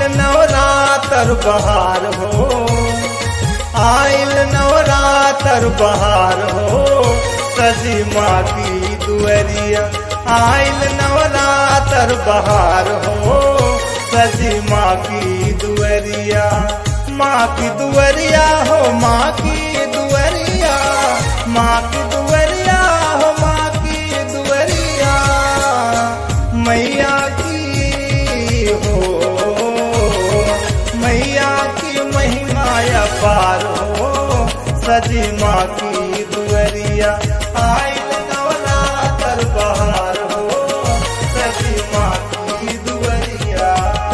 नवरातर बहार हो आइल नवरातर बहार हो सजी माँ की दुअरिया आइल नवरातर बहार हो सजी माँ की दुअरिया माँ की दुअरिया हो माँ की दुअरिया माँ की दुअरिया हो माँ की दुअरिया मैया की हो मैया की महिमा अपार हो सजी माँ की दुअरिया आइल नवरातर बहार हो सजी माँ की दुअरिया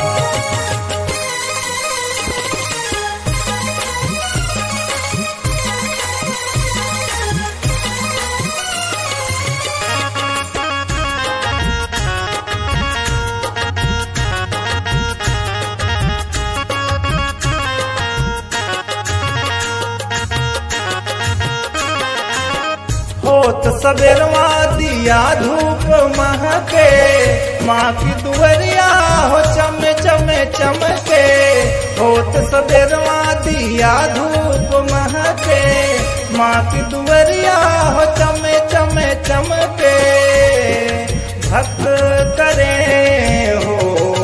होत सबेरवा दिया धूप महके माँ की दुअरिया हो चमे चमे चमके होत सबेरवा दिया धूप महके माँ की दुअरिया हो चमे चमे चमके भक्त करे हो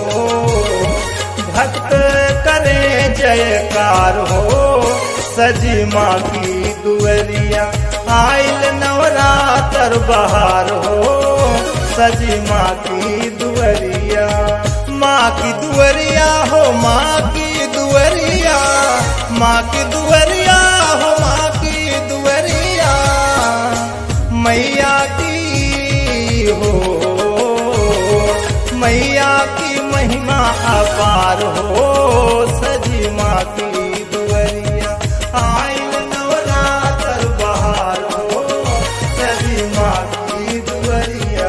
भक्त करे जयकार हो सजी माँ की दुअरिया आइल नवरातर बहार हो सजी माँ की दुअरिया माँ की दुअरिया हो माँ की दुअरिया माँ की दुअरिया हो माँ की दुअरिया मैया की हो मैया की महिमा अपार हो सजी माँ की दुअरिया आइल नवरातर बहार हो सजी माँ की दुअरिया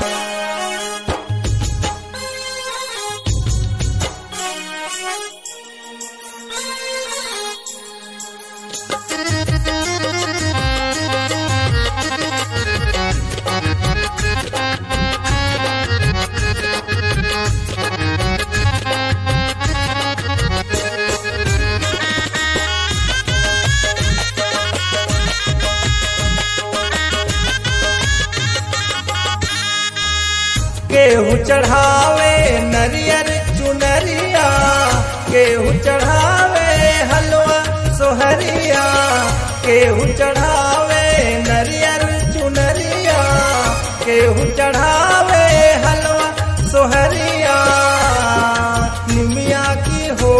केहू चढ़ावे नरियर चुनरिया केहू चढ़ावे हलवा सोहरिया केहू चढ़ावे नरियर चुनरिया केहू चढ़ावे हलवा सोहरिया निमिया की हो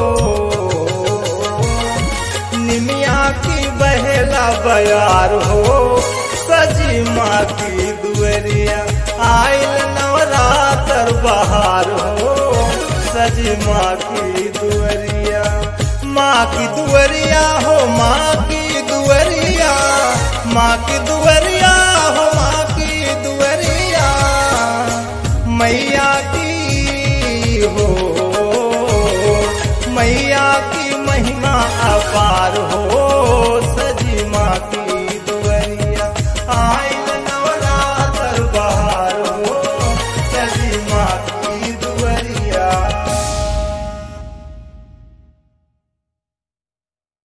निमिया की बहेला बयार हो सजी माँ की दुअरिया आइल नवरातर बहार हो सजी माँ की दुअरिया माँ की दुअरिया हो माँ की दुअरिया माँ की दुअरिया हो माँ की दुअरिया मैया की हो मैया की महिमा अपार हो सजी माँ की